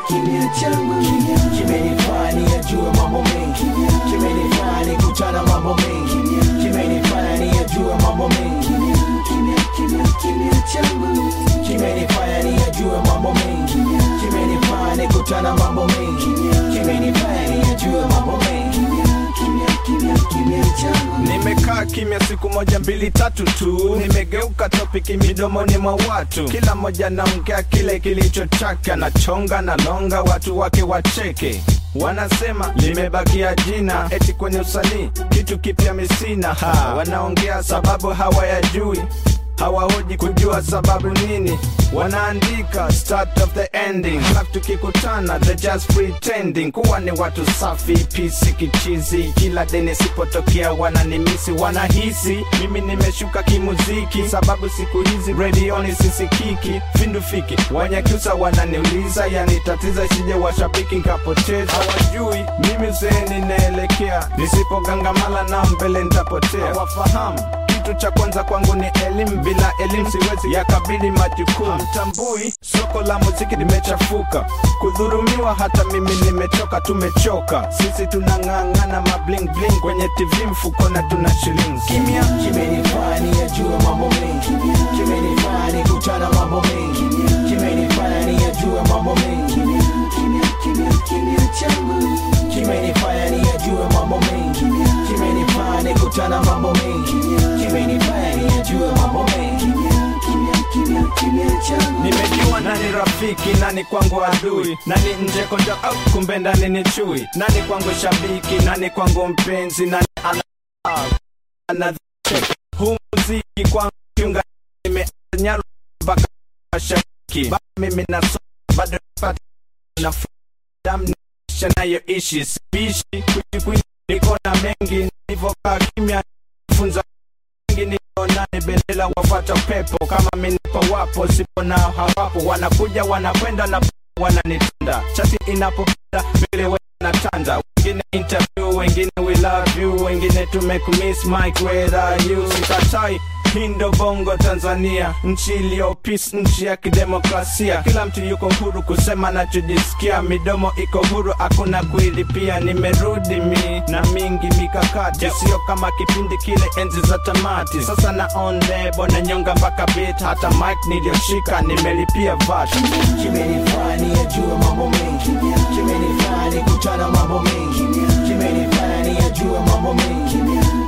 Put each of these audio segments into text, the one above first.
kimya changu kimenifanya niyajue mambo mengi kimenifanya nikutana mambo mengi kimenifanya niyajue mambo mengi kimya changu kimenifanya niyajue mambo mengi kimenifanya nikutana mambo mengi kimenifanya niyajue mambo mengi kimya changu nimekaa kimya siku moja mbili tatu tu nimegeuka topiki midomoni mwa watu kila mmoja naongea kile kilicho chake anachonga na longa watu wake wacheke wanasema limebakia jina eti kwenye usanii kitu kipya misina ha wanaongea sababu hawayajui hawahoji kujua sababu nini wanaandika start of the ending halafu tukikutana the just pretending kuwa ni watu safi pisi kichizi kila deni sipotokea wananimisi wanahisi mimi nimeshuka kimuziki sababu siku hizi redioni sisikiki vindufiki wanyakyusa wananiuliza yanitatiza isije washabiki nkapoteza hawajui mimi zeni naelekea nisipogangamala na mbele ntapotea wafahamu kitu cha kwanza kwangu ni elimu bila elimu siwezi yakabili majukumu mtambui soko la muziki limechafuka kudhurumiwa hata mimi nimechoka tumechoka sisi tunang'ang'ana mabling bling kwenye tv mfukona tuna shillings kimya kimenifanya niyajue mambo mengi kimenifanya nikutana mambo mengi kimenifanya niyajue mambo mengi kimya changu kimenifanya niyajue mambo mengi kimenifanya nikutana mambo mengi kimenifanya niyajue mambo mengi kimya changu nimejua nani rafiki nani kwangu adui nani nje konja au kumbe ndani ni chui nani kwangu shabiki nani kwangu mpenzi nani ana ana huu muziki kwangu kiunga nimenyaru mpaka mashabiki Ba- mimi naso bado napata na damu nisha nayoishi sipishi kujikwini niko na mengi nilivyokaa kimya funza wengi nionane bendela wafata pepo kama minipo wapo sipo nao hawapo wanakuja wanakwenda na wananitanda chati inapopanda mbele wanatanda wengine interview wengine we love you wengine tumekumiss mike where are you sikatai hindo bongo tanzania nchi iliyo peace nchi ya kidemokrasia kila mtu yuko huru kusema nachojisikia midomo iko huru hakuna kuilipia nimerudi mi na mingi mikakati sio kama kipindi kile enzi za tamati sasa na on lebo na nyonga mpaka bit hata mike niliyoshika nimelipia vat kimenifanya niyajue mambo mengi kimenifanya nikutana mambo mengi kimenifanya niyajue mambo mengi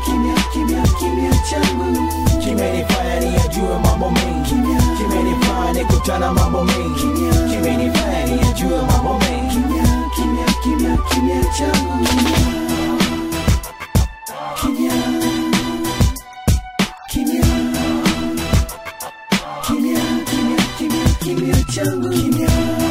kimya changu kimenifanya niyajue mambo mengi kimenifanya nikutana mambo mengi kimenifanya niyajue mambo mengi kimya changu kimya kimya kimya kimya kimya kimya changu kimya